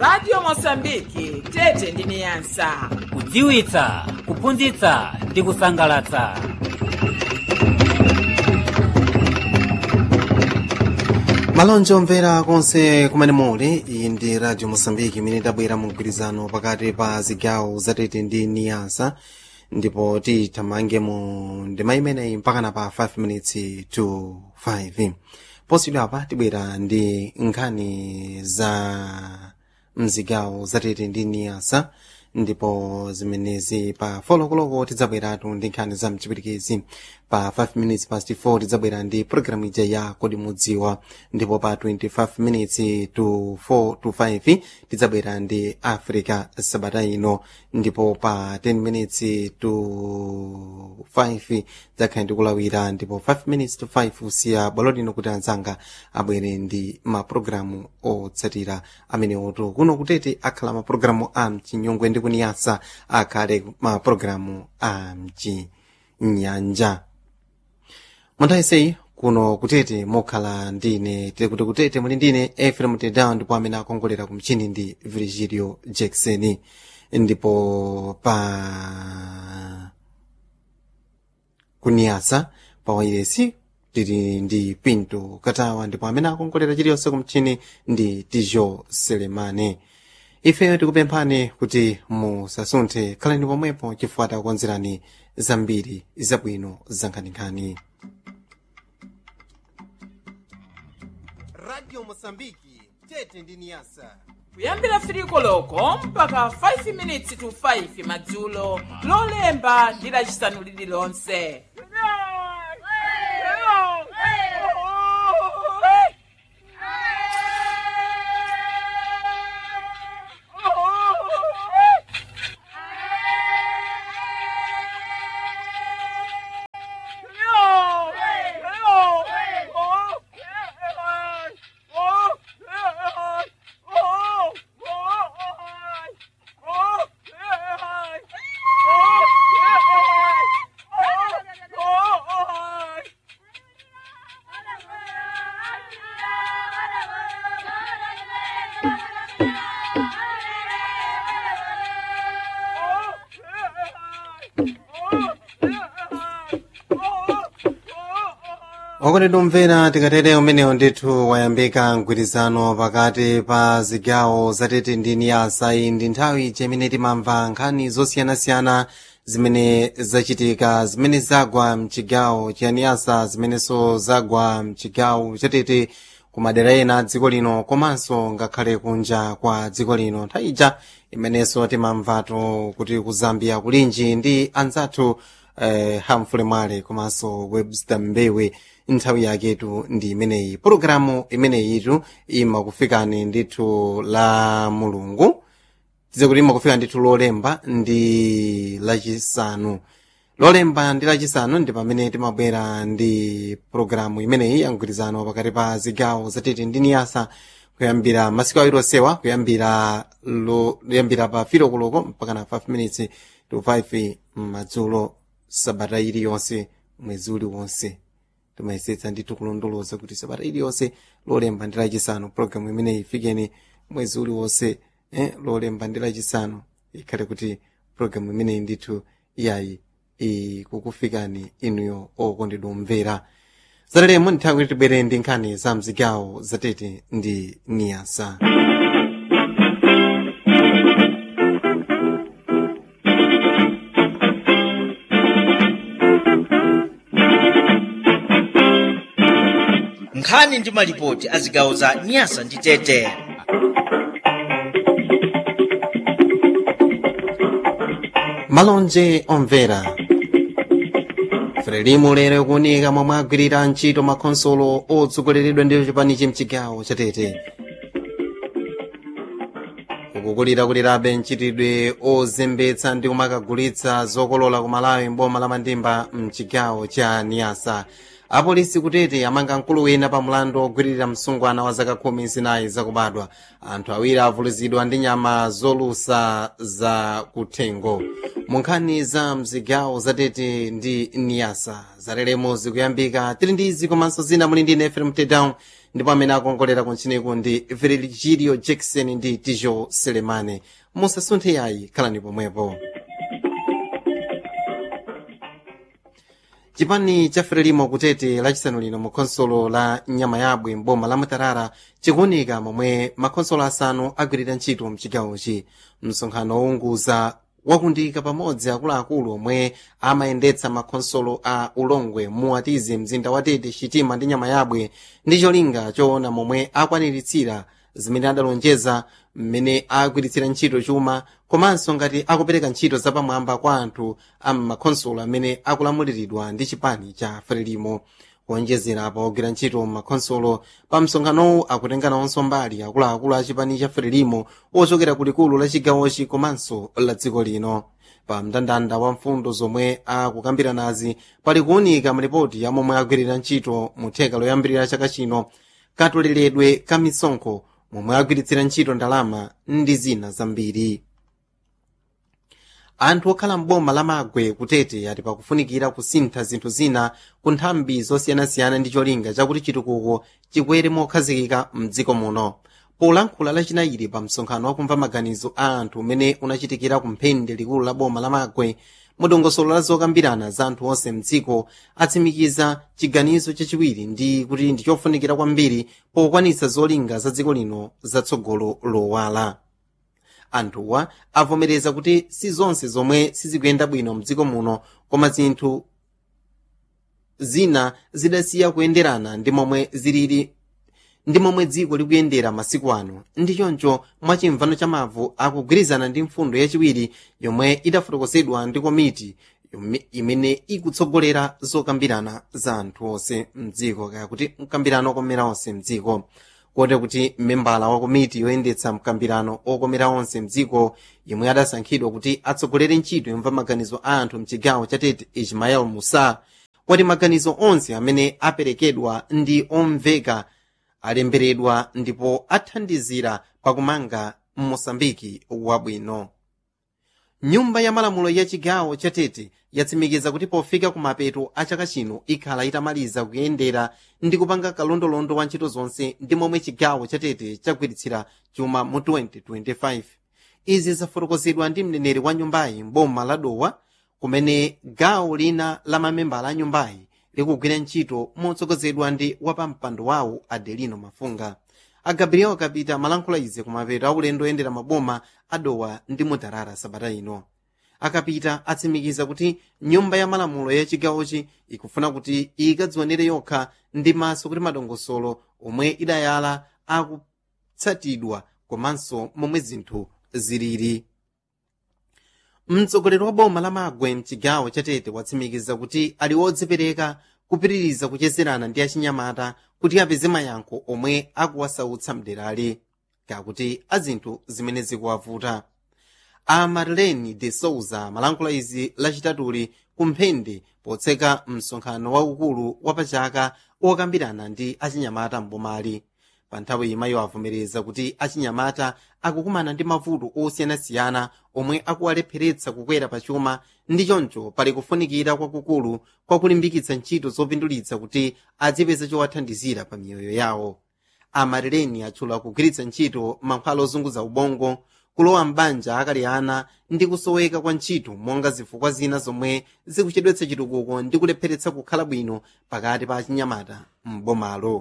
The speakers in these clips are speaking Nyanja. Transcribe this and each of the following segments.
radio mosambiki tete ndi niyasa kudziwitsa kuphunzitsa ndi kusangalatsa malonje omvera konse kumene muli iyi ndi radio mosambiki imene tabwera mu mgwirizano pakati pa zigawo zatete ndi niyasa ndipo tithamange mu ndima imeneyi mpakana pa 5 minutes to 5 posidwa apa tibwera ndi nkhani za mzigawo zatete ndi niyasa ndipo zimenezi pa folokoloko tidzabweratu ndi nkhani za mchipirikisi pa 5 minutes past 4 tidzabwera ndi programu ija ya kodi mudziwa ndipo pa 25 minutes to 4 to 5 tidzabwera ndi africa sabata ino ndipo pa 10 minutes to 5 tidzakhala ndikulawira ndipo 5 minutes to 5 usiya bwalo lino kuti anzanga abwere ndi mapulogalamu otsatira amenewotu kuno kutete akhala mapulogalamu a mchinyongwe ndi kuniyasa akhale mapulogalamu a mchinyanja mwanthawiseyi kuno kutete mokhala ndine tili kuti kutete muli ndine efrem tedown ndipo amene akongolera ku mchini ndi virgilio jackson ndipo pa kuniyasa pa wairesi tili ndi pinto katawa ndipo amene akongolera chiliyonse ku mchini ndi tijo selemane ifeyo tikupemphani kuti musasunthe khalani pomwepo chifukwa takukonzerani zambiri zabwino za nkhaninkhani radio mosambiki tete ndi niyasa kuyambira 3 koloko mpaka 5 minutes to 5 madzulo lolemba ndi lacisanu lililonse okondedwa omvera tikatere umenewo ndithu wayambika mgwirizano pakati pa zigawo zatete ndi niyasa iyi ndi nthawi imene timamva nkhani zosiyanasiyana zimene zachitika zimene zagwa mchigawo cha niyasa zimenenso zagwa mchigawo chatete ku madera ena a dziko lino komanso ngakhale kunja kwa dziko lino nthawi ija imenenso timamvatu kuti ku zambia kulinji ndi anzathu eh, hamfule mwale komanso webster mbewe nthawi yaketu ndi imeneyi pologalamu imeneyitu imakufikani ndithu la mulungu tize kuti imakufika ndithu lolemba ndi lachisanu lolemba ndi lachisanu ndi pamene timabwera ndi pologalamu imeneyi ya mgwirizano pakati pa zigawo zatete ndi niyasa kuyambira masiku awiri osewa kuyambira lo kuyambira pa filo koloko mpaka na 5 minutes to 5 madzulo sabata iliyonse mwezi uliwonse timayesetsa ndithu kulondoloza kuti sabata iliyonse lolemba ndi lachisanu pologalamu imeneyi ifikeni mwezi uliwonse eh, lolemba ndi lachisanu ikhale kuti pologalamu imeneyi ndithu iyayi ikukufikani inuyo okondedwa omvera zatalemo nthawi kuti tibwere ndi nkhani za mzigawo zatete ndi niyasa nkhani ndi malipoti a zigawo za nyasa ndi tete malonje omvera frelimu lero kunika momwe agwirira ntchito makhonsolo otsogoleredwa ndi chipanichi mchigawo chatete ukukulira kulirabe mchitidwe ozembetsa ndi kumakagulitsa zokolola ku malawi mboma la mandimba mchigawo cha niyasa apolisi kutete amanga mkulu wina pa mlandu ogwiririra msungwana wa zaka khumi zinayi zakubadwa anthu awiri avulazidwa ndi nyama zolusa za kuthengo mu nkhani za mzigawo zatete ndi niyasa zalelemo zikuyambika tili ndi izi komanso zina muli ndi nfm tedown ndipo amene akongolera kuntchiniku ndi virgilio jackson ndi tijo selemane musasunthe yayi khalani pomwepo chipani cha frelimo kutete lachisanu lino mu khonsolo la nyama yabwe mboma la mutarara chikuwunika momwe makhonsolo asanu agwirira ntchito mchigawochi msonkhano wounguza wakundika pamodzi akuluakulu omwe amayendetsa makhonsolo a ulongwe muwatize mzinda wa tete chitima ndi nyama yabwe ndi cholinga choona momwe akwaniritsira zimene adalonjeza mmene agwiritsira ntchito chuma komanso ngati akupereka ntchito zapamwamba kwa anthu a makhonsolo amene akulamuliridwa ndi chipani cha frelimo kuonjezera pa ogwira ntchito makhonsolo pa msonkhanowu akutenga nawonso mbali akuluakulu a chipani cha frelimo ochokera kulikulu la chigawochi komanso la dziko lino pa mndandanda wa mfundo zomwe akukambiranazi pali kuwunika mripoti ya momwe agwirira ntchito mu theka loyambirira chaka chino katoleredwe ka misonkho momwe agwiritsira ntchito ndalama ndi zina zambiri anthu okhala mboma la magwe kutete ati pakufunikira kusintha zinthu zina ku nthambi zosiyanasiyana ndi cholinga chakuti chitukuko chikwere mokhazikika mdziko muno polankhula lachinayiri pa msonkhano wakumva maganizo a anthu umene unachitikira ku mphende likulu la boma la magwe mudongosolo la zokambirana za anthu onse mdziko atsimikiza chiganizo chachiwiri ndi kuti ndi chofunikira kwambiri pokwanitsa zolinga za dziko lino zatsogolo lowala anthuwa avomereza kuti si zonse zomwe sizikuyenda bwino mdziko muno koma zinthu zina zidasiya kuyenderana ndi momwe zilili ndi momwe dziko likuyendera masiku ano ndi choncho mwachimvano cha mavu akugwirizana ndi mfundo yachiwiri yomwe idafotokozedwa ndi komiti imene ikutsogolera zokambirana za anthu onse mdziko kaya kuti mkambirano okomera onse mdziko kote kuti membala wa komiti yoyendetsa mkambirano okomera onse mdziko yomwe adasankhidwa kuti atsogolere ntchito yomva maganizo a anthu mchigawo cha tete ismael musa wati maganizo onse amene aperekedwa ndi omveka alemberedwa ndipo athandizira pakumanga mosambiki wabwino nyumba ya malamulo ya chigawo cha tete yatsimikiza kuti pofika kumapeto a chaka chino ikhala itamaliza kuyendera ndi kupanga kalondolondo wa ntchito zonse ndi momwe chigawo cha tete chagwiritsira chuma mu 2025 izi zafotokozedwa ndi mneneri wa nyumbayi mboma la dowa kumene gawo lina la mamembala a nyumbayi likugwira ntchito motsogozedwa ndi wapampando wawo adelino mafunga a gabriel kapita malankhula izi kumapeto aulendo oyendera maboma adowa ndi mutarara sabata ino akapita atsimikiza kuti nyumba ya malamulo ya chigawochi ikufuna kuti ikadzionere yokha ndi maso kuti madongosolo omwe idayala akutsatidwa komanso momwe zinthu zilili mtsogoleri wa boma la magwe mchigawo cha tete watsimikiza kuti ali wodzipereka kupitiriza kuchezerana ndi achinyamata kuti apeze mayankho omwe akuwasautsa mderali kakuti azinthu zimene zikuwavuta a marlene de souza malankhula izi lachitatuli kumphende potseka msonkhano waukulu wapachaka okambirana ndi achinyamata mbomali pa nthawi imayo avomereza kuti achinyamata akukumana ndi mavuto osiyanasiyana omwe akuwalepheretsa kukwera pachuma ndi choncho pali kufunikira kwakukulu kwakulimbikitsa ntchito zopindulitsa kuti adzipeza chowathandizira pa miyoyo yawo amareleni atchula kugwiritsa ntchito mankhwala ozunguza ubongo kulowa m'banja akali ana ndi kusoweka kwa ntchito monga zifukwa zina zomwe zikuchedwetsa chitukuko ndi kulepheretsa kukhala bwino pakati pa achinyamata m'bomalo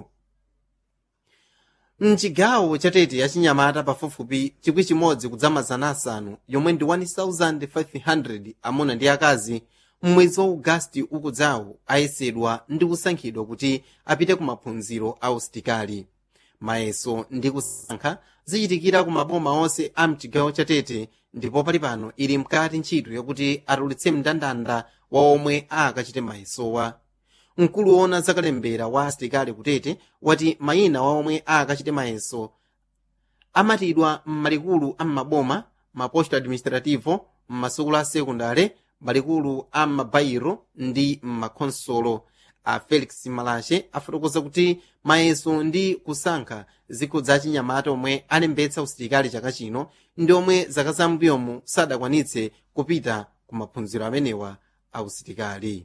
mchigawo cha tete yachinyamata pafupifupi chikwi chimodzi kudzamazana asanu yomwe ndi 1500 amuna ndi akazi mmwezi wa augasti ukudzawo ayesedwa ndi kusankhidwa kuti apite ku maphunziro a usitikali mayeso ndi kusankha zichitikira ku maboma onse a mchigawo cha tete ndipo pali pano ili mkati ntchito yakuti atulutse mndandanda wa omwe akachite mayesowa mkulu woona zakalembera wa asitikali kutete wati mayina wa omwe akachite mayeso amatidwa m'malikulu a m'maboma maposto administrativo m'masukulu a sekundale malikulu a m'mabayiro ndi m'makhonsolo a felix malashe afotokoza kuti mayeso ndi kusankha zikho za chinyamata omwe alembetsa usilikali chaka chino ndi omwe zaka zambuyomu sadakwanitse kupita ku maphunziro amenewa a usilikali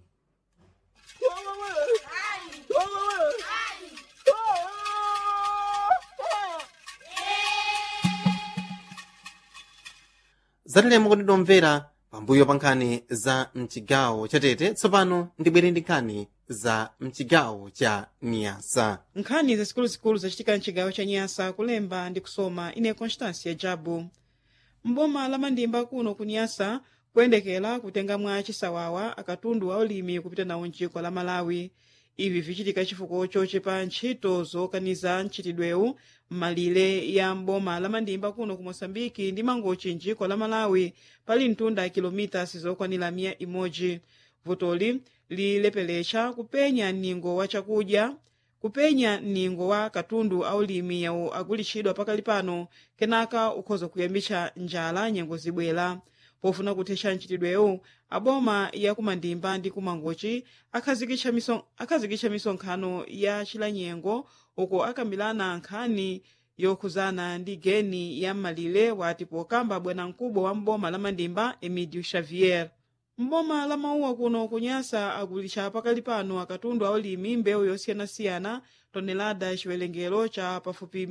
zatilemo kuti domvera pambuyo pa nkhani za mchigawo chatete tsopano ndibwere ndi nkhani za mchigawo cha niyasa nkhani zazikuluzikulu zachitika mchigawo cha nyasa kulemba ndi kusoma ine constância jabu mboma la mandimba kuno ku nyasa kuyendekera kutenga mwa chisawawa akatundu a ulimi kupita nawo mdziko la malawi ivi vichitika chifukwa chochepa ntchito zokaniza mchitidwewu m'malire ya mboma la mandimba kuno ku moçambike ndi mangochi mdziko la malawi pali mtunda kilomitas zokwanira miya imodzi vutoli lilepelecha kupenya mningo wa chakudya kupenya mningo wa katundu aulimi yawo agulitsidwa pakali pano kenaka ukhoza kuyambitsa njala nyengo zibwera pofuna kuthetsa mchitidwewu aboma ya kumandimba ndi kumangochi akhazikitsa miso- akhazikitsa misonkhano ya chilanyengo uko akambirana nkhani yokhuzana ndi geni ya m'malire wati pokamba bwanamkubwa wa mboma la mandimba emidio xavier mboma la mauwa kuno kunyasa agulitsa pakali pano akatundu aulimi mbewu yosiyanasiyana tonelada chiwerengero cha pafupi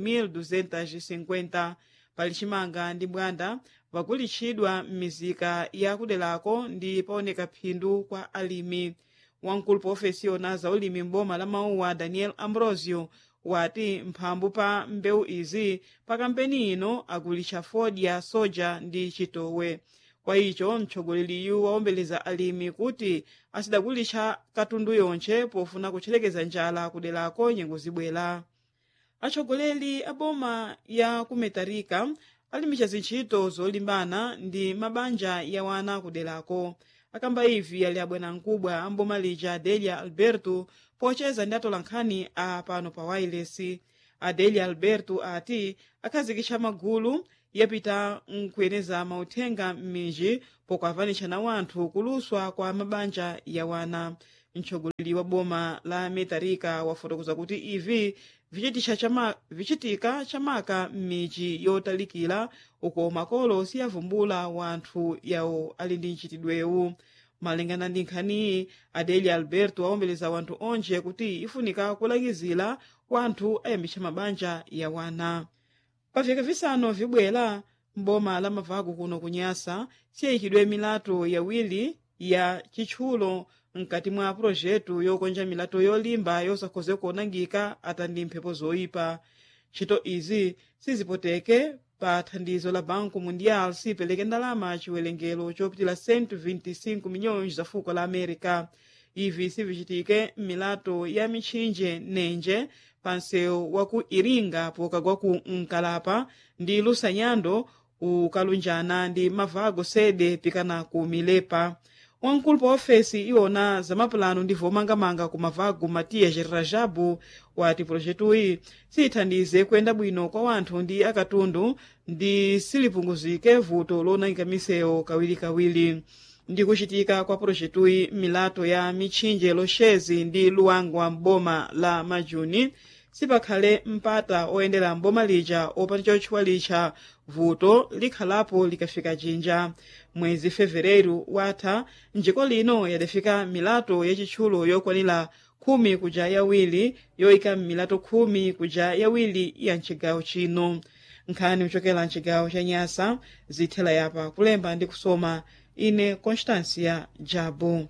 1250 pali chimanga ndi bwanda vagulitsidwa m'mizika ya kuderako ndi paoneka phindu kwa alimi wamkulu pa ofesi yona za ulimi mboma la mauwa daniel ambrosio wati mphambu pa mbewu izi pa kampeni ino agulitsa fodya soja ndi chitowe kwa icho mtsogoleri waombeleza alimi kuti asidagulitsa katundu yonche pofuna kutcherekeza njala kuderako nyengo zibwera atsogoleri a boma ya kumetarika alimbitsa zintchito zolimbana ndi mabanja ya wana kuderako akamba ivi ali abwanamkubwa a mboma lija adelia alberto pocheza ndi atola nkhani a pano pa wireless adelia alberto ati akhazikitsa magulu yapita nkuyeneza mauthenga m'miji pokuavanitsa na wanthu kuluswa kwa mabanja ya wana mtsogoleri wa boma la metarika wafotokoza kuti ivi vichitisha chama, vichitika chamaka m'miji yotalikira uko makolo siyavumbula wanthu yawo ali ndi mchitidwewu malingana ndi nkhaniyi adelia alberto awombeleza wanthu onje kuti ifunika kulangizira wanthu ayambitsa mabanja ya wana paveka visanu vibwera mboma la mavaku kuno kunyasa siyayikidwe milato yawiri ya chitchulo mkati mwa pulojetu yokonja milato yolimba yosakhoze kuonangika atandi mphepo zoyipa ntchito izi sizipoteke pa thandizo la banco mundial sipereke ndalama chiwerengero chopitira 125 milhões za fuko la america ivi sivichitike m'milato ya mitchinje nenje pa msewu wa ku iringa pokagwa ku nkalapa ndi lusanyando ukalunjana ndi mavago sede pikana ku milepa wamkulu pa ofesi iwona za mapulano ndi vomangamanga ku mavago matias rajabu wati pulojetuyi siyithandize kuyenda bwino kwa wanthu ndi akatundu ndi silipunguzike vuto lonangika misewu kawirikawiri ndi kuchitika kwa pulojetuyi milato ya mitchinje loshezi ndi luwangwa m'boma la majuni sipakhale mpata oyendera mboma lija opanda chotchuwa licha vuto likhalapo likafika jinja mwezi fevereru watha njiko lino yadafika milato yachitchulo yokwanira khumi kuja yawiri yoyika m'milato khumi kuja yawiri ya mchigawo chino nkhani kuchokera mchigawo cha nyasa zithela yapa kulemba ndi kusoma ine constancia jabu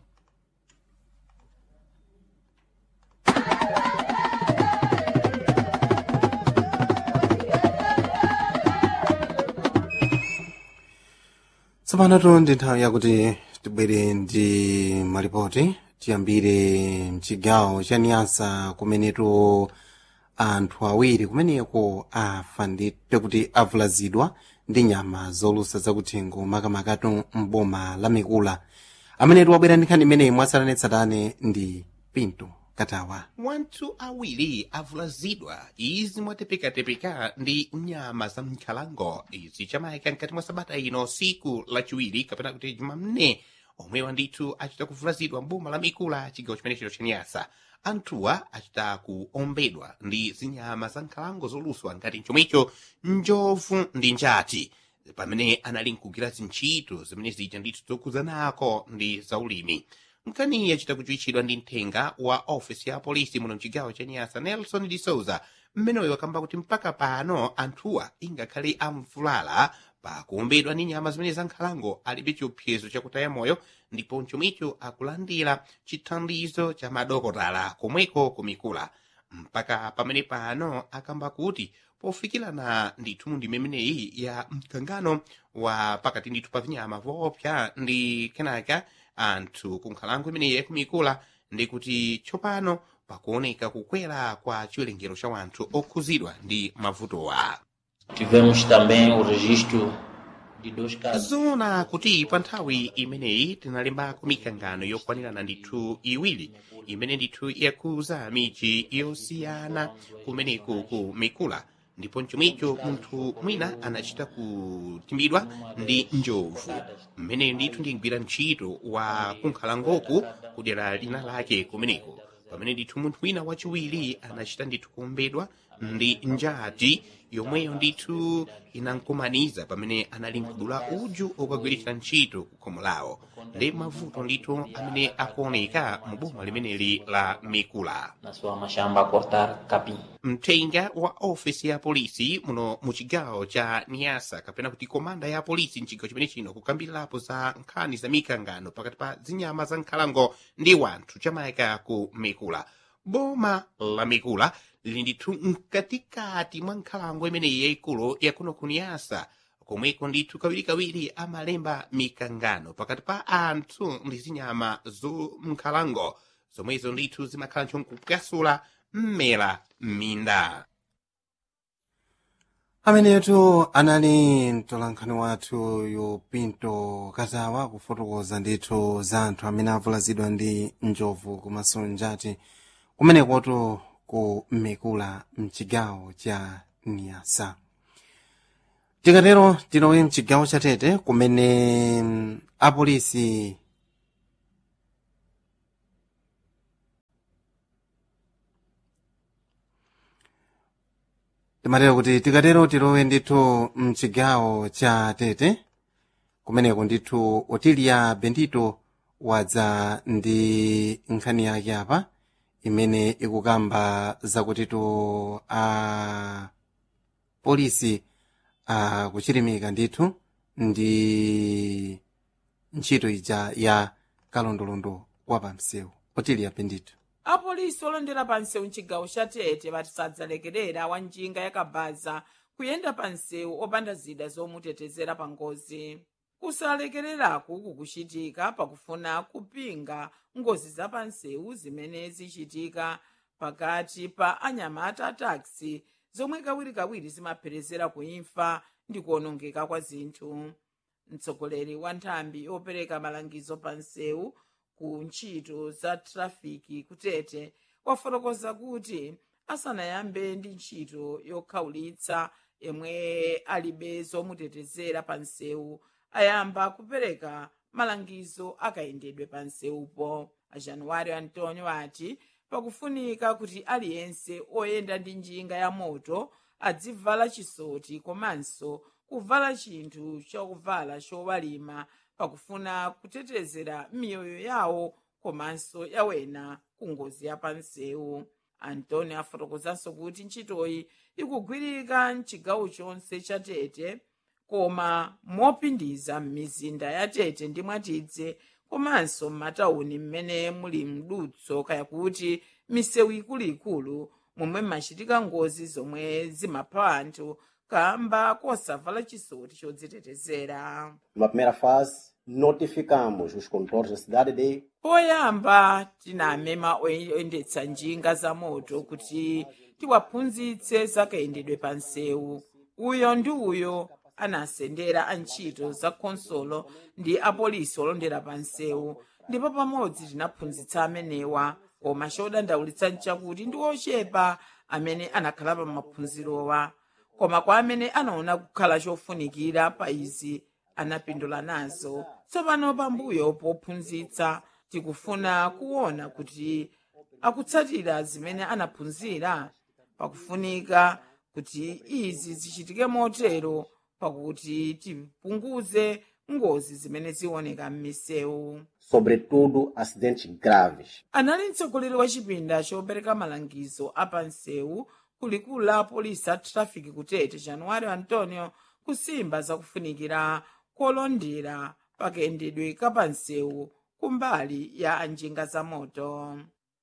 tsopano ndi nthawi yakuti tibwere ndi malipoti tiyambire mchigawo cha niyasa kumenetu anthu awiri kumeneko afa ndite kuti avulazidwa ndi nyama zolusa zakuthengo makamakatu mboma la mikula amenetu wabwera ndi nkhani imeneyi mwatsatanetsatane ndi pinto katawa wanthu awiri avulazidwa izi mwatepekatepeka ndi nyama za mnkhalango izi chamayika mkati mwa sabata ino siku lachiwiri kapena kuti jumamne omwewa ndithu achita kuvulazidwa mboma la mikula chigawo chimenechero cha nyasa anthuwa achita kuombedwa ndi zinyama za nkhalango zoluswa ngati chomwecho njovu ndi njati pamene anali nkugwira zintchito zimene zija ndithu zokhuzanako ndi zaulimi nkhaniyi achita kuchiwitchidwa ndi mthenga wa ofisi ya polisi muno mchigawo cha nyasa nelson de souza mmeneyo akamba kuti mpaka pano anthuwa ingakhale amvulala pakuombedwa ndi nyama zimene za nkhalango alibe chiopsezo chakutaya moyo ndipo chomwecho akulandira chithandizo cha madokotala komweko kumikula mpaka pamene pano akamba kuti pofikirana ndithu mu ndime imeneyi ya mkangano wa pakati ndithu pa vinyama voopsa ndi kenaka anthu ku nkhalango imeneyi yakumikula ndi kuti tsopano pakuoneka kukwera kwa chiwerengero cha wanthu okhuzidwa ndi mavutowa Tivemos também o registro de dois casos. zona kuti pa nthawi imeneyi tinalembako mikangano yokwanirana ndithu iwiri imene ndithu yakuza miji yosiyana kumeneku ku mikula ndipo mchomwecho munthu mwina anachita kutimbidwa ndi njovu mmeneyo ndithu ndingwira ntchito wa kunkhalangoku kudera lina lake kumeneko pamene ndithu munthu wina wachiwiri anachita ndithu kuombedwa ndi njati yomweyo ndithu inankumaniza pamene anali nkudula uju okagwiritsa ntchito ku khomo lawo ndi mavuto ndithu amene akuoneka mu boma limeneli la mikula Na sua machamba a cortar capim. mthenga wa ofisi ya polisi muno mu chigawo cha niyasa kapena kuti komanda ya polisi mchigawo chimene chino kukambirirapo za nkhani za mikangano pakati pa zinyama za nkhalango ndi wanthu chamayika ku mikula boma la mikula lili ndithu mkatikati mwa nkhalango imeneyi yayikulu yakuno ku niyasa komweko ndithu kawirikawiri amalemba mikangano pakati pa anthu ndi zinyama zo nkhalango zomwezo ndithu zimakhala nchonkupwasula mmera m'minda amenetu anali mtolankhani wathu yupinto katawa kufotokoza ndithu za anthu amene avulazidwa ndi njovu komanso njati kumenekotu ku mikula mchigawo cha niyasa tikatero tilowe mchigawo cha tete kumene mm, apolisi timatero kuti tikatero tilowe ndithu mchigawo cha tete kumeneko ndithu otilia bendito wadza ndi nkhani yake apa imene ikukamba zakutitu a polisi akuchirimika ndithu ndi ntchito ija ya kalondolondo wa pamsewu otilia bendito apolisi olondera pa msewu mchigawo cha tete bati sadzalekerera wa njinga yakabaza kuyenda pa msewu opanda zida zomutetezera pa ngozi kusalekereraku kukuchitika pakufuna kupinga ngozi za pa msewu zimene zichitika pakati pa anyamata a taxi zomwe kawirikawiri zimapherezera kuimfa ndi kuonongeka kwa zinthu mtsogoleri wa nthambi yopereka malangizo pa msewu ku ntchito za trafiki kutete wafotokoza kuti asanayambe ndi ntchito yokhawulitsa yemwe alibe zomutetezera pa msewu ayamba kupereka malangizo akayendedwe pa msewupo ajanuwari antonio ati pakufunika kuti aliyense oyenda ndi njinga ya moto adzivala chisoti komanso kuvala chinthu chakuvala chowalima pakufuna kutetezera miyoyo yawo komanso yawena ku ngozi ya pansewu antoni afotokozanso kuti ntchitoyi ikugwirika mchigawo chonse cha tete koma mopindiza m'mizinda ya tete ndi mwatidze komanso m'matawuni mmene muli mdutso kaya kuti misewu ikuluikulu momwe machitika ngozi zomwe zimapha anthu kamba kosavala chisoti chodzitetezera Numa primeira fase, notificamos os condutores da cidade de poyamba tinamema oyendetsa njinga za moto kuti tiwaphunzitse zakayendedwe pa msewu uyo ndi uyo anasendera antchito za khonsolo ndi apolisi olondera pa msewu ndipo pamodzi tinaphunzitsa amenewa koma chodandaulitsa nchakuti ndi ochepa amene anakhala pa maphunzirowa koma kwa amene anaona kukhala chofunikira pa izi anapindula nazo tsopano pambuyo pophunzitsa tikufuna kuona kuti akutsatira zimene anaphunzira pakufunika kuti izi zichitike motero pakuti tipunguze ngozi zimene zioneka m'misewu sobretudo acidentes graves. anali mtsogoleri wa chipinda chopereka malangizo apansewu kulikulu la polisi a trafiki kutete januwari antonio kusimba zakufunikira kolondera pakayendedwe kapansewu kumbali ya anjinga za moto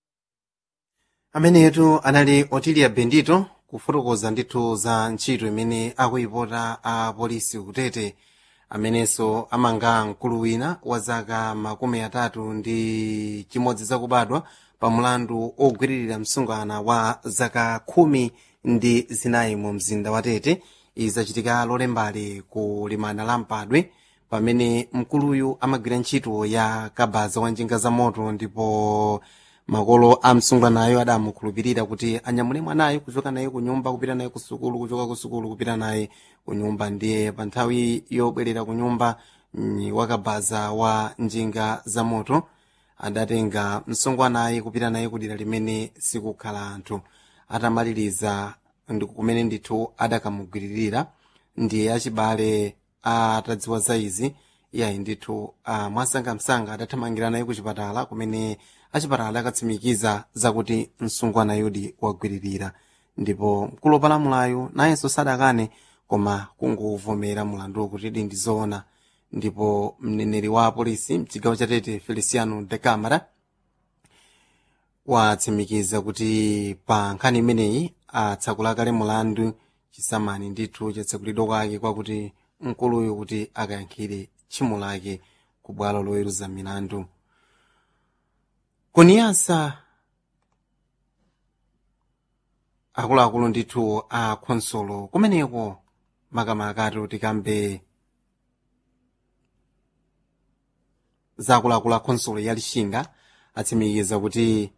amenetu anali otilia bendito kufotokoza ndithu za ntchito imene akuyipota a polisi kutete amenenso amanga mkulu wina wa zaka makumi atatu ndi chimodzi zakubadwa pa mulandu ogwiririra msungwana wa zaka khumi ndi zinayi mu mzinda wa tete izachitika lolembali ku limana la mpadwe pamene mkuluyu amagwira ntchito ya kabaza wa njinga za moto ndipo makolo a msungwanayo adamukhulupirira kuti anyamule mwanayo kuchoka naye ku nyumba kupita naye ku sukulu kuchoka ku sukulu kupita naye ku nyumba ndiye pa nthawi yobwerera ku nyumba mm, wakabaza wa njinga za moto adatenga msungwanayi kupita naye kudera limene sikukhala anthu atamaliriza ndi kumene ndithu adakamugwiririra ndiye achibale atadziwa za izi iyayi ndithu ah, mwasangamsanga adathamangira naye ku chipatala kumene achipatala akatsimikiza zakuti msungwana yudi wagwiririra ndipo mkulu wopalamulayo nayenso sadakane koma kunguvomera mulandu kuti ndi zoona ndipo mneneri wa apolisi mchigawo cha tete feliciano de camara watsimikiza kuti pa nkhani imeneyi atsakula kale mulandu chisamani ndithu chatsakulidwa kwake kwakuti mkuluyu kuti akayankhire tchimo lake ku bwalo loweruza milandu kuniyasa akuluakulu ndithu a khonsolo kumeneko makamaka ati tikambe za akuluakulu a khonsolo ya lixinga atsimikiza kuti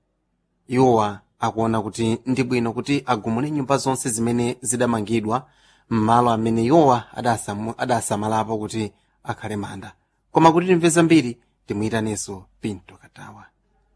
iwowa akuona kuti ndi bwino kuti agumule nyumba zonse zimene zidamangidwa m'malo amene iwowa adasamu- adasamalapo kuti akhale manda koma kuti timve zambiri timuyitanenso pinto katawa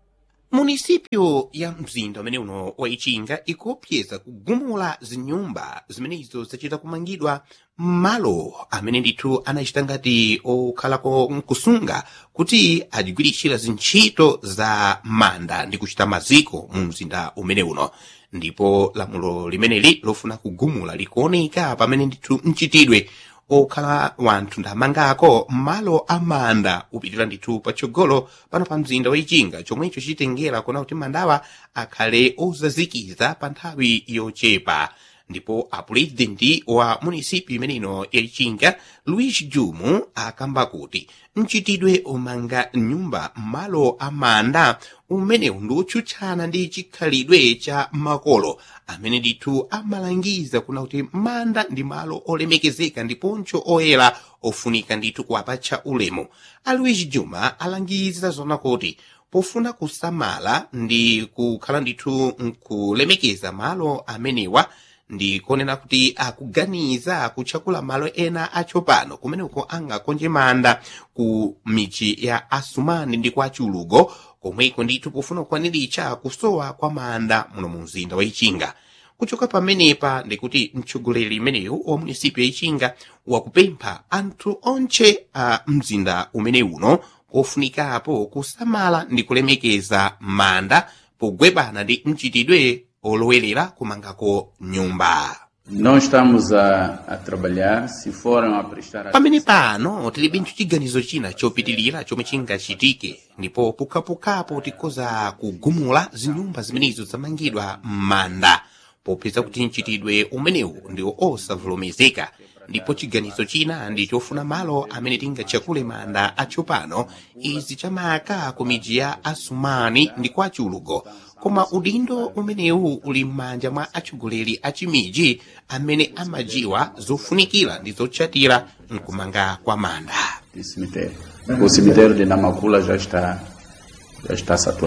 munisipyo ya mzinda umene uno waichinga ikuopseza kugumula zinyumba zimenezo zachita kumangidwa m'malo amene ndithu anachita ngati okhalako mkusunga kuti adigwiritsira zintchito za manda ndi kuchita maziko mu mzinda umene uno ndipo lamulo limeneli lofuna kugumula likuoneka pamene ndithu mchitidwe okhala wanthu ndamangako malo amanda upitirira ndithu patsogolo pano pa mzinda waichinga chomwecho chitengera kuona kuti mandawa akhale ozazikiza pa nthawi yochepa ndipo apurezidenti wa munisipi imeneno yaichinga luis jumu akamba kuti mchitidwe omanga nyumba malo amanda umenewu ndi otchutchana ndi chikhalidwe cha makolo amene ndithu amalangiza kuna kuti manda ndi malo olemekezeka ndiponso oyera ofunika ndithu kuwapatcha ulemu aluis juma alangiza zona kuti pofuna kusamala ndi kukhala ndithu nkulemekeza malo amenewa ndikonena kuti akuganiza kutchakula malo ena atsopano kumeneko angakonje manda ku michi ya asumani ndi kwa chulugo komweko ndithu pofuna kukwaniritsa kusowa kwa manda muno mu mzinda wa ichinga kuchoka pamenepa ndikuti mtsogoleri imeneyu wa munisipi ya ichinga wakupempha anthu onche a mzinda umene uno ofunikapo kusamala ndi kulemekeza manda pogwebana ndi mchitidwe olowerera kumangako nyumba Não estamos a, a trabalhar, se foram a prestar pamene pano tilibe chiganizo china chopitilira chomwe chingachitike ndipo pukhapukhapo tikhoza kugumula zinyumba zimenezo zamangidwa m'manda popeza kuti mchitidwe umenewu ndi osavomerezeka ndipo chiganizo china ndi chofuna malo amene tingatchakule manda atsopano izi chamaka ku midzi ya asumani ndi kwa chulugo koma udindo umenewu uli m'manja mwa atsogoleri a chimidzi amene amajiwa zofunikira ndi zotchatira mkumanga kwa manda de cemitério. O cemitério de Namakula já está, já está saturado.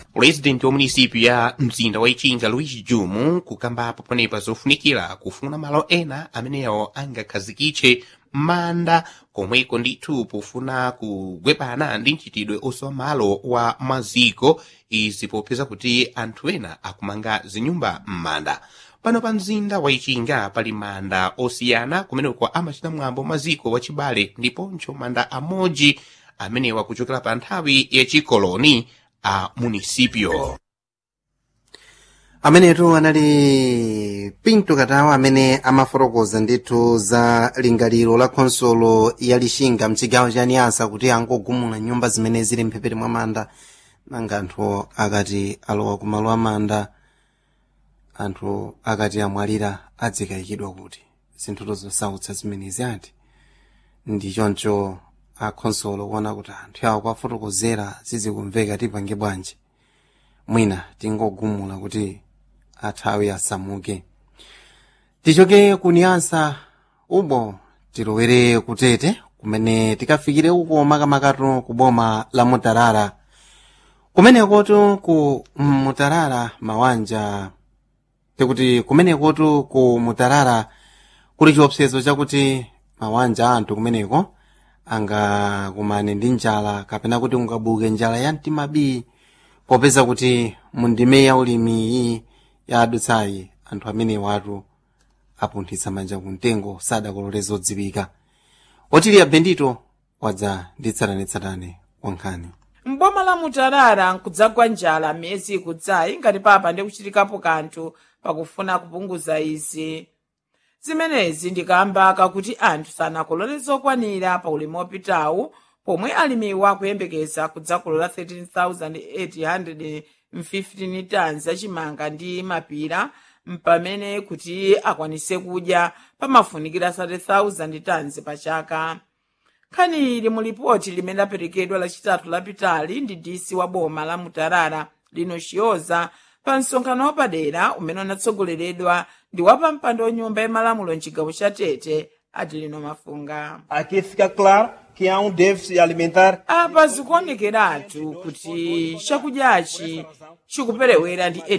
pulezidenti wa munisipi ya mzinda wa ichinga luis jumu kukambapo panepa zofunikira kufuna malo ena amenewo angakhazikitse manda komweko ndithu pofuna kugwepana ndi mchitidwe osowa malo wa maziko izi popeza kuti anthu ena akumanga zinyumba m'manda pano pa mzinda wa ichinga pali manda osiyana kumeneko amachita mwambo maziko wachibale ndiponso manda amodzi amenewa kuchokera pa nthawi yachikoloni a munisipio amenetu anali pinto katawa amene amafotokoza ndithu za lingaliro la khonsolo ya lixinga mchigawo cha niyasa kuti angogumula nyumba zimene zili mphepete mwa manda nanga anthu akati alowa kumalo amanda anthu akati amwalira adzikayikidwa kuti zinthuto zosautsa zimenezi ati ndi choncho akhonsolo kuona kuti anthu awo kwafotokozera zizikumveka tipange bwanji mwina tingogumula kuti athawi asamuke tichoke kuniyasa ubo tilowere kutete kumene tikafikire uko makamakatu ku boma la mutarara kumenekotu ku mutarara mawanja tikuti kumenekotu ku mutarara kuli chiopsezo chakuti mawanja anthu kumeneko angakumane ndi njala kapena kuti ungabuke njala ya mtima bii popeza kuti mundime ya ulimiyi ya adutsayi anthu amene watu apunthitsa manja kumtengo sadakolole zodziwika otiliya bendito wadza ndi tsatanetsatane wankhani mboma la mutarara nkudzagwa njala miyezi ikudzayi ngati papa ndi kuchitikapo kanthu pakufuna kupunguza izi zimenezi ndikamba kakuti anthu sanakolole zokwanira pa ulimi wopitawu pomwe alimiwa akuyembekeza kudzakolola 13,815 tons achimanga ndi mapira mpamene kuti akwanise kudya pamafunikira 30,000 tons pa chaka nkhani ili mu lipoti limene laperekedwa lachitatu lapitali ndi disi wa boma la mutarara lino chiyoza pa msonkhano wapadera umene unatsogoleredwa ndi wapampando wanyumba yamalamulo mchigawo cha tete adilino mafunga Aqui fica claro que há um déficit alimentar apa zikuonekeratu kuti chakudyachi chikuperewera ndi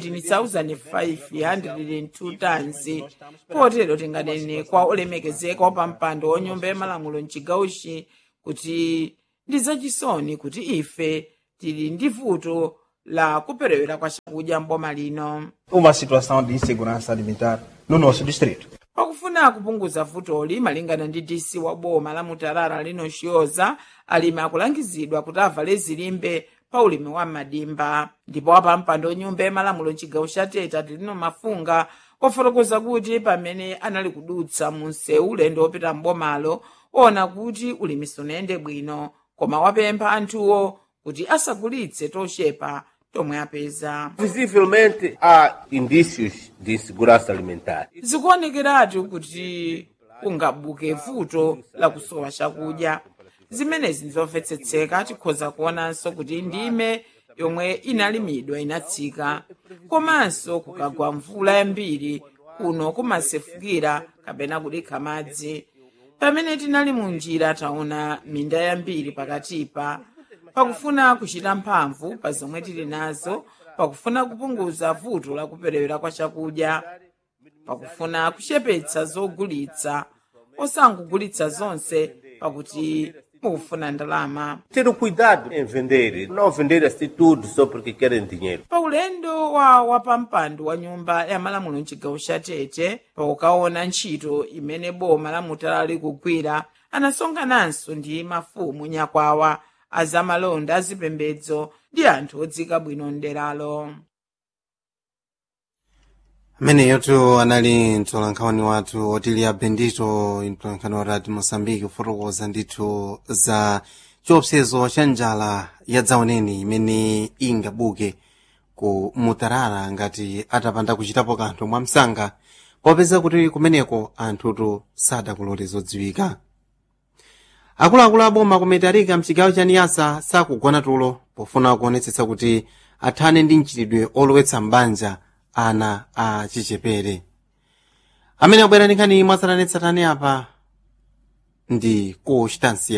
18,502 tons potero tinganene kwa olemekezeka wapampando wanyumba yamalamulo mchigawochi kuti ndi zachisoni kuti ife tili ndi vuto la kuperewera kwa chakudya mboma lino uma situação de insegurança alimentar no nosso distrito. pakufuna kupunguza vutoli malingana ndi dc wa boma la mutarara lino chiyoza alimi akulangizidwa kuti avale zilimbe pa ulimi wa madimba ndipo wapampando wanyumba yamalamulo mchigawo cha tete adilino mafunga wafotokoza kuti pamene anali kudutsa mu msewu ulendo wopita mbomalo ona kuti ulimi sunayende bwino koma wapempha anthuwo kuti asagulitse tochepa tomwe apeza Visivelmente há indícios de insegurança alimentar. zikuonekeratu kuti kungabuke vuto la kusowa chakudya zimenezi ndizomvetsetseka tikhoza kuonanso kuti ndime yomwe inalimidwa inatsika komanso kukagwa mvula yambiri kuno kumasefukira kapena kudikha madzi pamene tinali mu njira taona minda yambiri pakatipa pakufuna kuchita mphamvu pa zomwe tili nazo pakufuna kupunguza vuto la kuperewera kwa chakudya pakufuna kuchepetsa zogulitsa osangogulitsa zonse pakuti mukufuna ndalama Ter o cuidado em vender, não vender assim tudo só porque querem dinheiro. pa ulendo wa wapampando wa nyumba ya malamulo mchigawo cha tete pakukaona ntchito imene boma la mutarara likugwira anasonkhananso ndi mafumu nyakwawa azamalonda azipembedzo ndi anthu odzika bwino mderalo ameneyotu anali mtolankhani wathu otiliya bendito mtolankhani wa radio mosambiki kufotokoza ndithu za chiopsezo cha njala ya dzaoneni imene ingabuke ku mutarara ngati atapanda kuchitapo kanthu mwamsanga popeza kuti kumeneko anthutu sadakolole zodziwika akuluakulu aboma kumetarika mchigawo cha niyasa sakugona tulo pofuna kuonetsetsa kuti athane ndi mchitidwe olowetsa mbanja ana a chichepere amene abwera ndi nkhani mwatsatanetsatane apa ndi kuchitansiya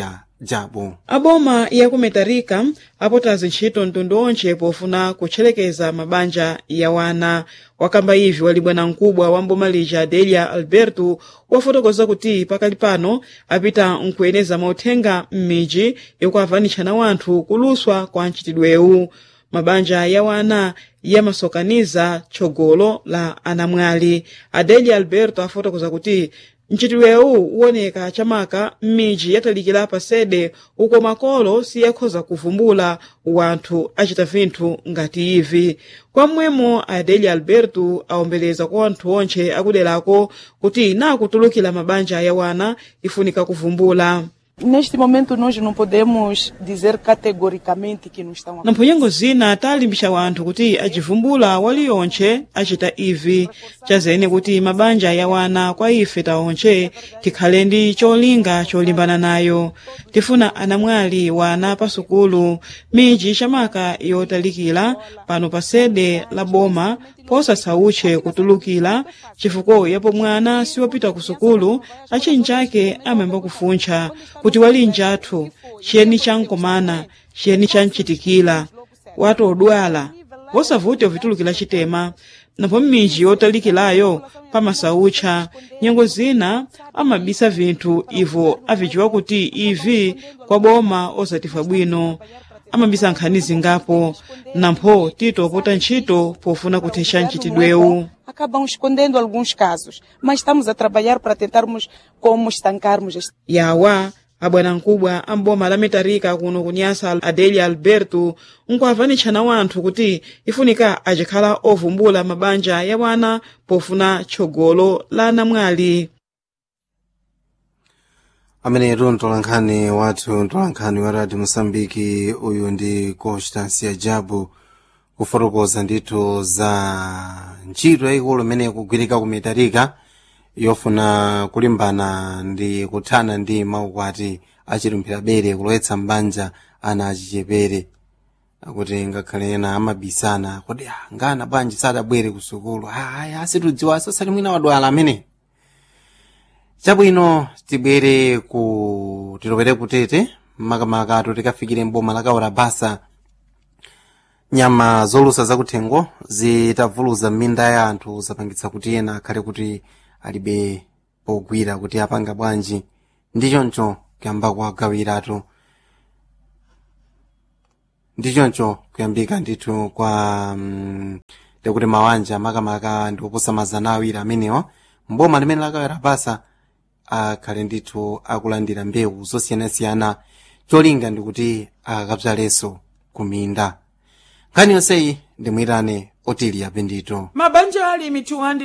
jabu aboma yakumetarika apotazi ntchito mtundu onse pofuna kutcherekeza mabanja ya wana wakamba ivi wali bwanamkubwa wa mboma lija delia alberto wafotokoza kuti pakali pano apita nkuyeneza mauthenga m'midzi yokuavanitshana wanthu kuluswa kwa ntchitidwewu mabanja ya wana yamasokaniza tchogolo la anamwali adelia alberto afotokoza kuti ntchitidwewu uwoneka chamaka m'midzi yatalikira pasede uko makolo siyakhoza kuvumbula wanthu acita vinthu ngati ivi kwamwemo adelia alberto awombeleza kwa wanthu onse akuderako kuti nakutulukira mabanja ya wana ifunika kuvumbula Neste momento nós não podemos dizer categoricamente que não estão na mphenyengo zina talimbisa wanthu kuti acivumbula waliyonse acita ivi chazene kuti mabanja ya wana kwa ife taonse tikhale ndi cholinga cholimbana nayo tifuna anamwali wana pasukulu midzi chamaka yotalikira pano pasede la boma posasauche kutulukira chifukwa yapo mwana siwapita ku sukulu achinjake amayamba kufuntcha kuti wali njathu chiyeni chankomana chiyeni chanchitikira watu odwala wosavute ovitulukira chitema napo m'midzi yotalikirayo pamasaucha nyengo zina amabisa vinthu ivo aviciwa kuti ivi kwa boma osatifa bwino amabisa nkhani zingapo nampho titopota ntchito pofuna kuthetsa ntchitidwewu acabam escondendo alguns casos, mas estamos a trabalhar para tentarmos como estancarmos este yawa abwanamkubwa amboma la mitarika kuno kunyasa adelia alberto nkuavanitshana wanthu kuti ifunika acikhala ovumbula mabanja ya wana pofuna tchogolo la anamwali amenetu mtolankhani wathu mtolankhani wa radio mosambiki uyu ndi constancia jabu kufotokoza ndithu za ntchito yayikulu imene ikugwirika ku mitarika yofuna kulimbana ndi kuthana ndi maukwati achilumbira bere kulowetsa mbanja ana achichepere akuti ngakhale ena amabisana kuti "Ah, ngana bwanji sadabwere ku sukulu aya asitudziwa sosati mwina wadwala amene chabwino tibwere ku tilopere kutete makamaka tikafikire mboma lakaora basa nyama zolusa zakuthengo zitavuluza m'minda ya anthu zapangitsa kuti ena akhale kuti alibe pogwira kuti apanga bwanji ndi choncho kuyamba kuwagawiratu ndi choncho kuyambika ndithu kwa mm, ndikuti mawanja makamaka ndi oposa mazana awiri amenewa mboma limene lakawera basa akhale ndithu akulandira mbewu zosiyanasiyana cholinga ndikuti akakabzalenso kuminda nkhani yonseyi ndimuyitane otilia bendito mabanja alimi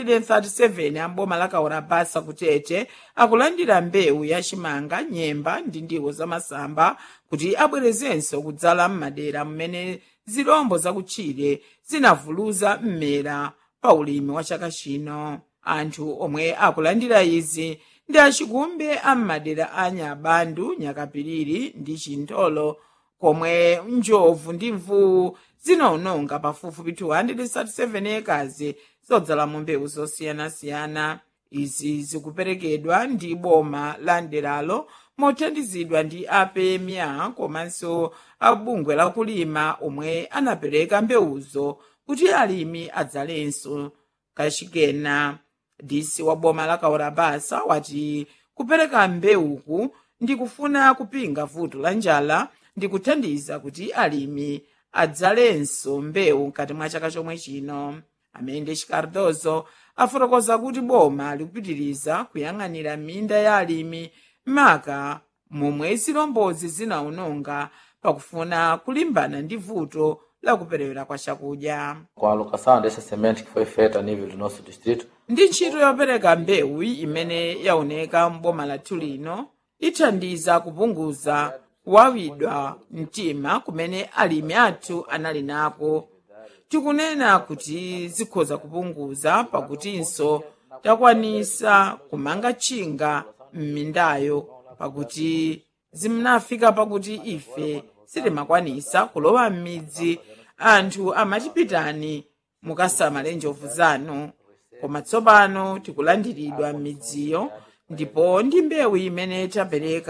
237 amboma lakaora basa kutete akulandira mbewu ya chimanga nyemba ndi ndiwo zamasamba kuti abwerezenso kudzala m'madera mmene zirombo zakutchire zinavuluza mmera pa ulimi wa chaka chino anthu omwe akulandira izi ndi achikumbe a m'madera a nyabandu nyakapiriri ndi chintolo komwe njovu ndi mvuwu zinawononga pafupifupi 237 ekazi zodzalamo mbewu zosiyanasiyana izi zikuperekedwa ndi boma la nderalo mothandizidwa ndi apemya komanso abungwe lakulima omwe anapereka mbewuzo kuti alimi adzalenso kachikena disi wa boma la kaurabasa wati kupereka mbewuku ndi kufuna kupinga vuto la njala ndi kuthandiza kuti alimi adzalenso mbewu mkati mwa chaka chomwe chino amene chikardozo afotokoza kuti boma likupitiriza kuyang'anira minda ya alimi maka momwe zilombozi zinawononga pakufuna kulimbana ndi vuto la kuperewera kwa chakudya Com a alocação dessa semente que foi feita a nível do nosso distrito, ndi ntchito yopereka mbewu imene yaoneka mboma lathu lino ithandiza kupunguza kuwawidwa mtima kumene alimi athu anali nako tikunena kuti zikhoza kupunguza pakutinso takwanisa kumanga tchinga m'mindayo pakuti zimnafika pakuti ife sitimakwanisa kulowa m'midzi anthu amatipitani mukasamale njovu zanu koma tsopano tikulandiridwa m'midziyo ndipo ndi mbewu imene tapereka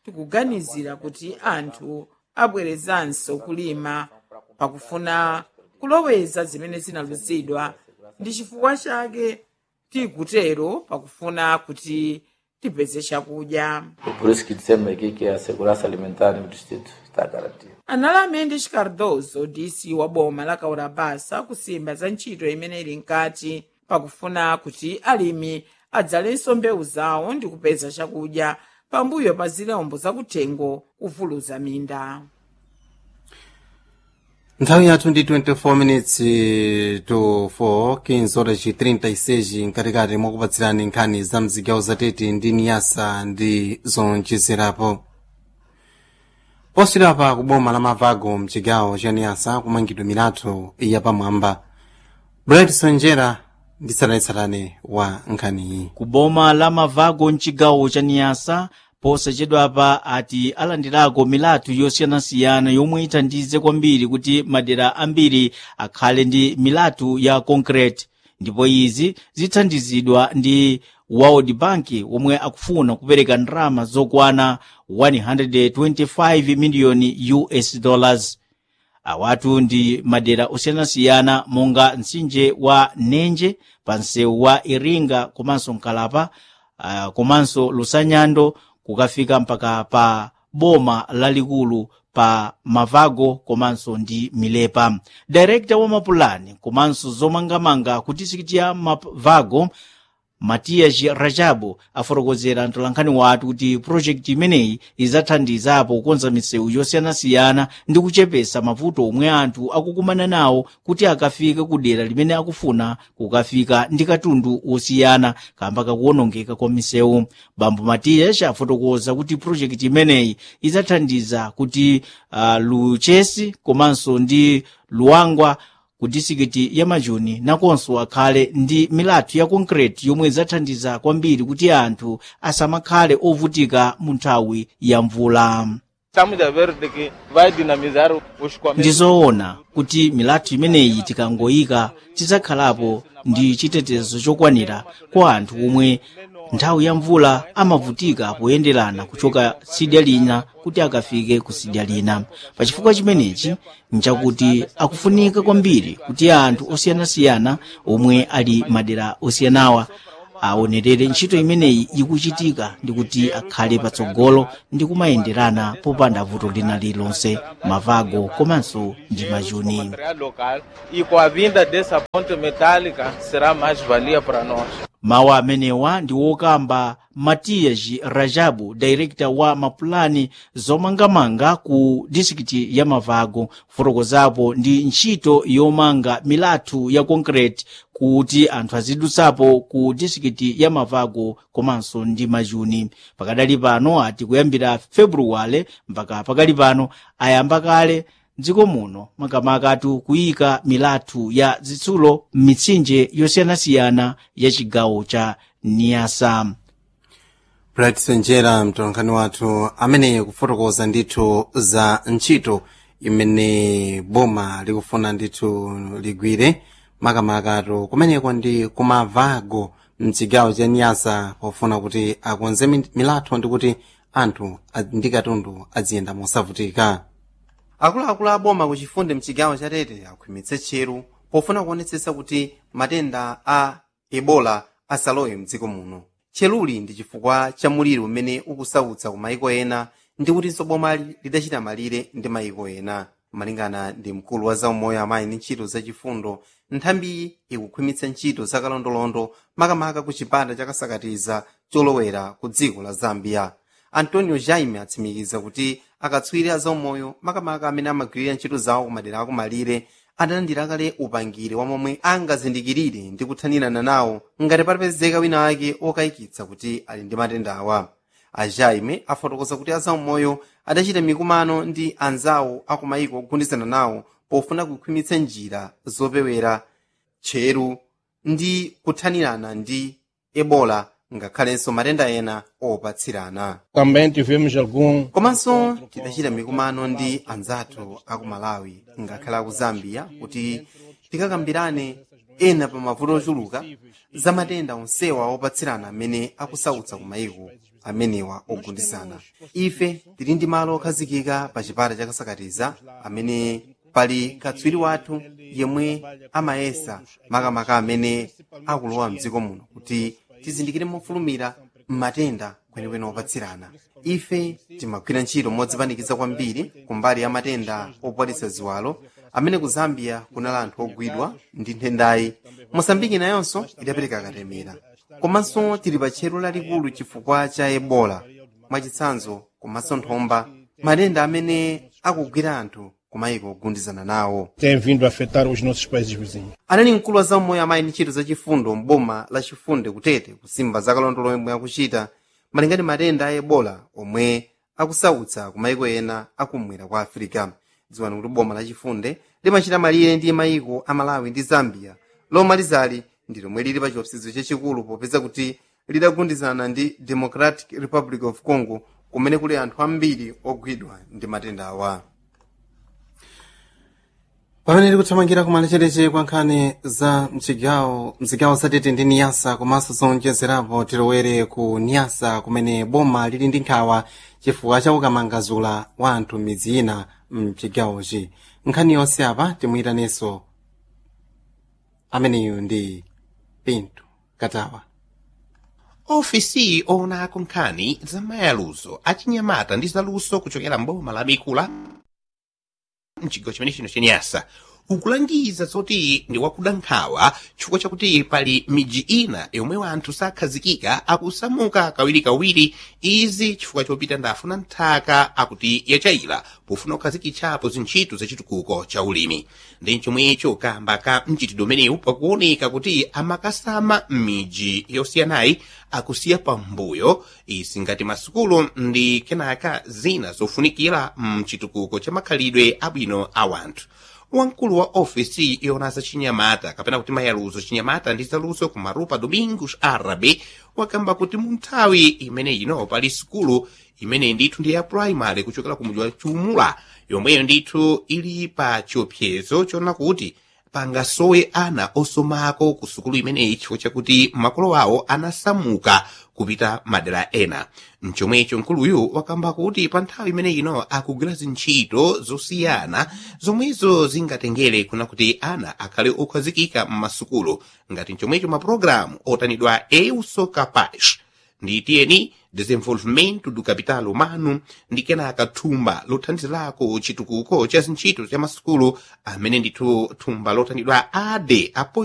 tikuganizira kuti anthu abwerezanso kulima pakufuna kuloweza zimene zinaluzidwa ndi chifukwa chake tikutero pakufuna kuti tipeze chakudya Por isso que dissemos aqui que a segurança alimentar no distrito está garantida. anali mendes cardoso dc wa boma la kaurabasa kusimba za ntchito imene ili mkati pakufuna kuti alimi adzalenso mbewu zawo ndi kupeza chakudya pambuyo pa zilombo zakuthengo kuvuluza minda nthawi yathu ndi 24 minutes to 4 15 horas e 36 mkatikati mwakupatsirani nkhani za mzigawo zatete ndi niyasa ndi zonjezerapo posirapa ku boma la mavago mchigawo cha niyasa kumangidwa milatho yapamwamba bright sonjera ndi tsatanetsatane wa nkhaniyi ku boma la mavago mchigawo cha niyasa posachedwapa ati alandirako milatho yosiyanasiyana yomwe ithandize kwambiri kuti madera ambiri akhale ndi milatho ya concrete ndipo izi zithandizidwa ndi world bank omwe akufuna kupereka ndalama zokwana 125 miliyoni us dollars awatu ndi madera osiyanasiyana monga mtsinje wa nenje pa msewu wa iringa komanso mkalapa uh, komanso lusanyando kukafika mpaka pa boma lalikulu pa mavago komanso ndi milepa direkta wa mapulani komanso zomangamanga ku distrikiti ya mavago matias rajabu afotokozera mtolankhani wathu kuti projekti imeneyi idzathandizapo kukonza misewu yosiyanasiyana ndi kuchepesa mavuto omwe anthu akukumana nawo kuti akafike ku dera limene akufuna kukafika ndi katundu osiyana kamba kakuwonongeka kwa misewu bambo matias afotokoza kuti projekti imeneyi idzathandiza kuti uh, luchesi komanso ndi luwangwa ku disikiti ya majuni nakonso akhale ndi milatho ya konkreti yomwe idzathandiza kwambiri kuti anthu asamakhale ovutika mu nthawi ya mvula Estamos a ver de que vai dinamizar os comércios. ndizoona kuti milatho imeneyi tikangoyika tidzakhalapo ndi chitetezo chokwanira kwa anthu omwe nthawi ya mvula amavutika poyenderana kuchoka tsidya lina kuti akafike ku tsidya lina pachifukwa chimenechi nchakuti akufunika kwambiri kuti anthu osiyanasiyana omwe ali madera osiyanawa aonerere ntchito imeneyi ikuchitika ndi kuti akhale patsogolo ndi kumayenderana popanda vuto lina lilonse mavago komanso ndi majuni material local e com a vinda dessa ponte metálica será mais valia para nós. mawu amenewa ndi wokamba matias rajabu director wa mapulani zomangamanga ku distrikiti ya mavago kufotokozapo ndi ntchito yomanga milatho ya concrete kuti anthu azidutsapo ku distrikiti ya mavago komanso ndi majuni pakadali pano ati kuyambira februwale mpaka pakali pano ayamba kale dziko muno makamakatu kuyika milatho ya zitsulo m'mitsinje yosiyanasiyana ya chigawo cha niyasa bright sonjera mtolankhani wathu ameneyo kufotokoza ndithu za ntchito imene boma likufuna ndithu ligwire makamakatu kumeneko ndi kumavago mchigawo cha niyasa pofuna kuti akonze mi- milatho ndi kuti anthu a- ndi katundu aziyenda mosavutika akuluakulu a boma kuchifunde mchigawo cha tete akhwimitse tcheru pofuna kuonetsetsa kuti matenda a ebola asalowe mdziko muno tcheruli ndi chifukwa cha muliro umene ukusautsa ku mayiko ena ndi kutinso boma li- lidachita malire ndi mayiko ena malingana ndi mkulu wa zaumoyo amayi ndi ntchito zachifundo nthambiyi ikukhwimitsa ntchito zakalondolondo makamaka ku chipata chakasakatiza cholowera ku dziko la zambia antonio jaime atsimikiza kuti akatswiri a zaumoyo makamaka amene amagwirira ntchito zawo kumadera akumalire adalandira kale upangiri wa momwe angazindikirire ndi kuthanirana nawo ngati patapezeka wina ake okayikitsa kuti ali ndi matenda awa a jaime afotokoza kuti azaumoyo adachita mikumano ndi anzawo akumayiko ogundizana nawo pofuna kukhwimitsa njira zopewera tcheru ndi kuthanirana ndi ebola ngakhalenso matenda ena opatsirana Também tivemos algum komanso tidachita mikumano ndi anzathu aku malawi ngakhale aku zambia kuti tikakambirane ena pa mavuto ochuluka za matenda onsewa opatsirana amene akusautsa ku mayiko amenewa ogundisana ife tili ndi malo okhazikika pa chipata chakasakatiza amene pali katswiri wathu yemwe amayesa makamaka amene akulowa mdziko muno kuti tizindikire mofulumira matenda kwenikweni opatsirana ife timagwira ntchito modzipanikiza kwambiri kumbali ya matenda opwalitsa ziwalo amene ku zambia kunali anthu ogwidwa ndi nthendayi mosambiki nayonso idapereka katemera komanso tili pa tchero lalikulu chifukwa cha ebola mwachitsanzo komanso nthomba matenda amene akugwira anthu kumayiko ogundizana nawo tem vindo a afetar os nossos países vizinhos. anali mkulu wa zammoyo amayi ndi ntchito zachifundo mboma la chifunde kutete kusimba zakalondolo omwe akuchita malingana matenda a ebola omwe akusautsa ku mayiko ena akumwera kwa afirika dziwani kuti boma la chifunde limachita malire ndi mayiko a malawi ndi zambia lomalizali ndi lomwe lili pa chiopsezo chachikulu popeza kuti lidagundizana ndi democratic republic of congo kumene kuli anthu ambiri ogwidwa ndi matenda awa pamene tikuthamangira kumalechereche kwa nkhani za mchigawo mzigawo zatete ndi niyasa komanso zonjezerapo tilowere ku niyasa kumene boma lili ndi nkhawa chifukwa cha ukamangazula wa anthu midzi ina mchigawochi nkhani yonse apa timuyitanenso ameneyu ndi pinto katawa ofisi oonako nkhani za mayaluzo achinyamata ndi zaluso kuchokera mboma la mikula mchigawo chimene chino chenyasa ukulangiza zoti ndi wakuda nkhawa chifukwa chakuti pali midzi ina yomwe wanthu sakhazikika akusamuka kawirikawiri izi chifukwa chopita ndafuna nthaka akuti yachayila pofuna kukhazikitsapo zintchito zachitukuko cha ulimi ndi chomwecho kamba ka mchitidwe umenewu pakuoneka kuti amakasama m'midzi yosiyanayi akusiya pambuyo izi ngati masukulu ndi kenaka zina zofunikira mchitukuko cha makhalidwe abwino a wanthu wamkulu wa ofisi yona za chinyamata kapena kuti mayaluzo chinyamata ndi zaluso ku marupa domingos arabe wakamba kuti mu nthawi imene ino pali sukulu imene ndithu ndi ya primary kuchokera ku mudzi wa chumula yomweyo ndithu ili pa chiopsezo chona kuti pangasowe ana osomako ku sukulu imeneyi chifukwa chakuti makolo awo anasamuka kupita madera ena mchomwecho mkuluyu wakamba kuti pa nthawi imene ino akugwira zintchito zosiyana zomwezo zingatengere kuna kuti ana akhale okhazikika m'masukulu ngati mchomwecho mapulogalamu otanidwa euso capaz ndi tiyeni desenvolvimento do capital humano ndi kenaka thumba lothandizirako chitukuko cha zintchito cha masukulu amene ndithu thumba lotanidwa ade apoio